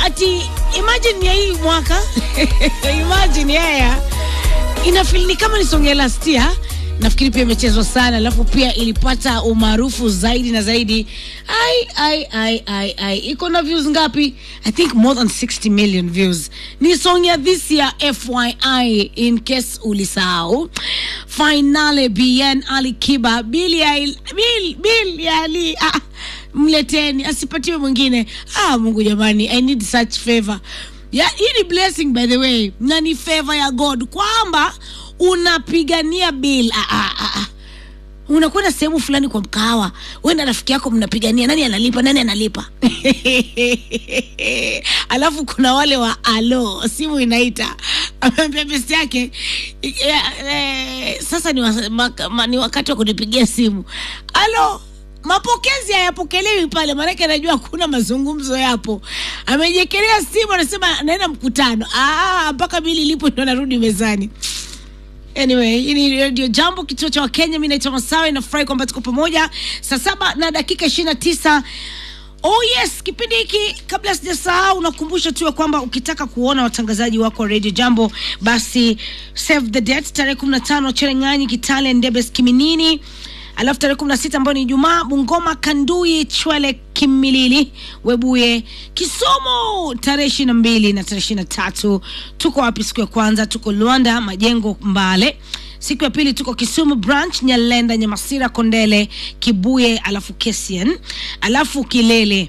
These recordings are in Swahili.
ati imagine ya hii mwaka imagine yaya inafil ni kama ni song ya last year nafikiri pia imechezwa sana alafu pia ilipata umaarufu zaidi na zaidi ai ai ai ai ai iko na views ngapi i think more than 60 million views ni song ya this year fyi in case ulisahau finale bn ali kiba bili ya bil, bil ya ali ah, mleteni asipatiwe mwingine ah mungu jamani i need such favor ya hii ni blessing by the way na ni favor ya god kwamba unapigania bill ah, ah, ah, ah. unakwenda sehemu fulani kwa mkahawa we na rafiki yako mnapigania nani analipa nani analipa alafu kuna wale wa alo simu inaita ameambia besti yake eh, eh, sasa ni, wa, ma, ma, ni wakati wa kunipigia simu alo mapokezi hayapokelewi pale maanake anajua hakuna mazungumzo yapo amejekelea simu anasema naenda mkutano Ah, mpaka bili ilipo ndo narudi mezani anyway hii ni radio jambo kituo cha wakenya mi naitwa masawe nafurahi kwamba tuko pamoja saa saba na dakika ishiri na tisa oh yes kipindi hiki kabla sijasahau nakumbusha tu ya kwamba ukitaka kuona watangazaji wako wa radio jambo basi save the date tarehe kumi na tano cherengani kitale ndebes kiminini alafu tarehe kumi na sita ambayo ni ijumaa bungoma kandui chwele kimilili webuye kisomo tarehe ishiri na mbili na tarehe ishiri na tatu tuko wapi siku ya kwanza tuko luanda majengo mbale siku ya pili tuko kisumu branch nyalenda nyamasira kondele kibuye alafu kesian alafu kilele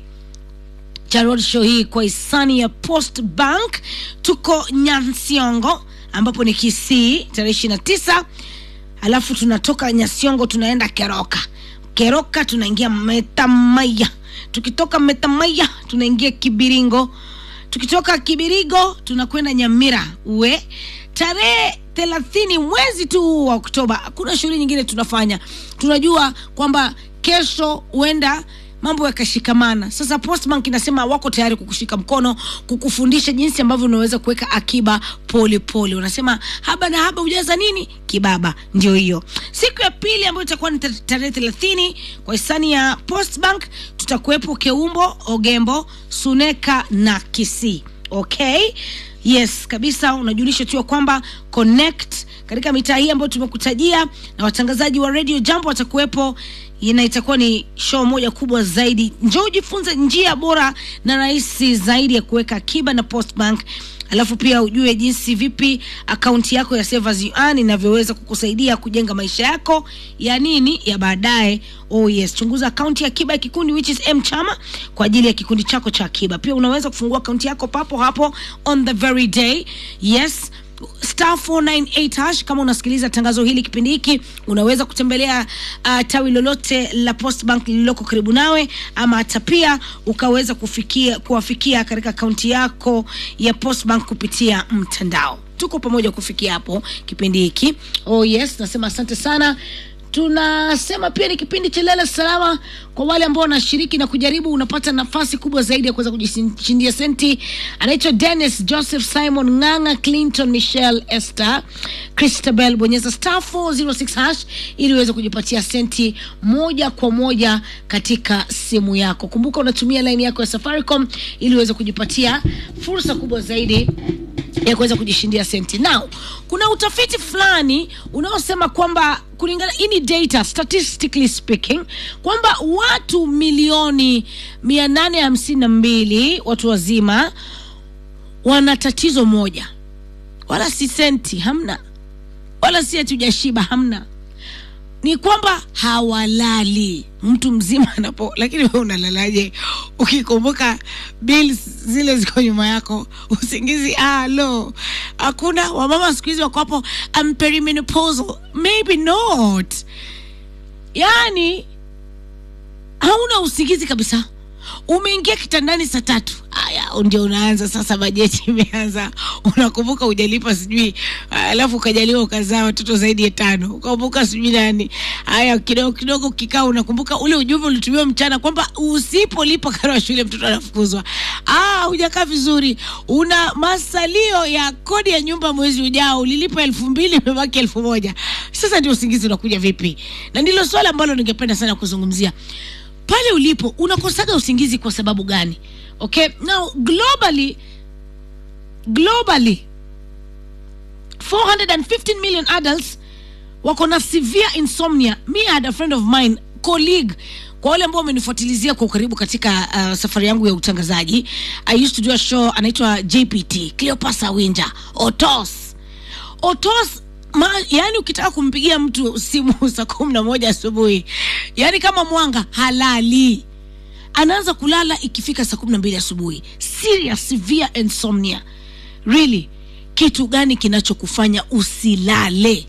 cha road show hii kwa hisani ya post bank tuko nyansiongo ambapo ni kisii tarehe ishiri na tisa alafu tunatoka nyasiongo tunaenda keroka keroka tunaingia metamaya tukitoka metamaya tunaingia kibiringo tukitoka kibirigo tunakwenda nyamira uwe tarehe thelathini mwezi tu huu wa oktoba hakuna shughuli nyingine tunafanya tunajua kwamba kesho huenda mambo yakashikamana sasa postbank inasema wako tayari kukushika mkono kukufundisha jinsi ambavyo unaweza kuweka akiba pole pole unasema haba na haba hujaza nini kibaba ndio hiyo siku ya pili ambayo itakuwa ni ta- tarehe thelathini kwa hisani ya postbank tutakuwepo keumbo ogembo suneka na kisii okay yes kabisa unajulisha tu ya kwamba connect katika mitaa hii ambayo tumekutajia na watangazaji wa radio jambo watakuwepo na itakuwa ni show moja kubwa zaidi njoo ujifunze njia bora na rahisi zaidi ya kuweka akiba na postbank alafu pia ujue jinsi vipi akaunti yako ya Savers You Earn inavyoweza kukusaidia kujenga maisha yako ya nini ya baadaye oh yes chunguza akaunti ya akiba ya kikundi which is mchama kwa ajili ya kikundi chako cha akiba pia unaweza kufungua akaunti yako papo hapo on the very day yes star 498 hash kama unasikiliza tangazo hili kipindi hiki unaweza kutembelea uh, tawi lolote la postbank lililoko karibu nawe ama hata pia ukaweza kufikia kuwafikia katika akaunti yako ya postbank kupitia mtandao tuko pamoja kufikia hapo kipindi hiki oh yes nasema asante sana tunasema pia ni kipindi cha lala salama kwa wale ambao wanashiriki na kujaribu unapata nafasi kubwa zaidi ya kuweza kujishindia senti anaitwa dennis joseph simon nganga clinton michelle esther christabel bonyeza star 406 hash ili uweze kujipatia senti moja kwa moja katika simu yako kumbuka unatumia laini yako ya safaricom ili uweze kujipatia fursa kubwa zaidi ya kuweza kujishindia senti now kuna utafiti fulani unaosema kwamba kulingana hii ni data statistically speaking kwamba watu milioni mia nane hamsini na mbili watu wazima wana tatizo moja wala si senti hamna wala si ati ujashiba hamna ni kwamba hawalali mtu mzima anapo lakini we unalalaje ukikumbuka bills zile ziko nyuma yako usingizi ah, lo hakuna wamama siku hizi wako hapo I'm perimenopausal maybe not yani hauna usingizi kabisa umeingia kitandani saa tatu aya ndio unaanza sasa bajeti imeanza unakumbuka ujalipa sijui alafu ukajaliwa ukazaa watoto zaidi ya tano ukakumbuka sijui nani haya kidogo kidogo kikaa unakumbuka ule ujumbe ulitumiwa mchana kwamba usipolipa karo ya shule mtoto anafukuzwa ah hujakaa vizuri una masalio ya kodi ya nyumba mwezi ujao ulilipa elfu mbili imebaki elfu moja sasa ndio usingizi unakuja vipi na ndilo swala ambalo ningependa sana kuzungumzia pale ulipo unakosaga usingizi kwa sababu gani okay now globally globally 415 million adults wako na severe insomnia me I had a friend of mine colleague kwa wale ambao wamenifuatilizia kwa ukaribu katika uh, safari yangu ya utangazaji i used to do a show anaitwa jpt cleopas winja otos otos ma, yani ukitaka kumpigia mtu simu saa kumi na moja asubuhi yani kama mwanga halali anaanza kulala ikifika saa kumi na mbili asubuhi serious severe insomnia really kitu gani kinachokufanya usilale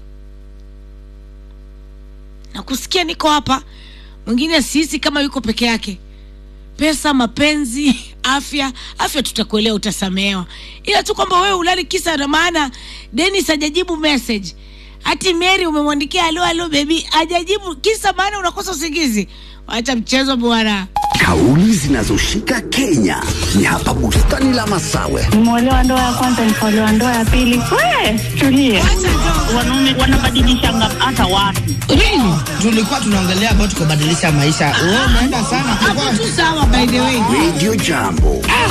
na kusikia niko hapa mwingine sisi kama yuko peke yake pesa mapenzi afya afya tutakuelewa utasamehewa ila tu kwamba wewe ulali kisa na maana denis hajajibu message hati mary umemwandikia alo alo bebi hajajibu kisa maana unakosa usingizi wacha mchezo bwana Kauli zinazoshika Kenya ni hapa bustani la Masawe. nimeolewa ndoa ya kwanza nikaolewa ndoa ya pili we tulie wanaume wanabadilishanga hata watu really? tulikuwa tunaongelea about kubadilisha maisha. Wewe umeenda sana. hapo tu sawa by the way Radio Jambo.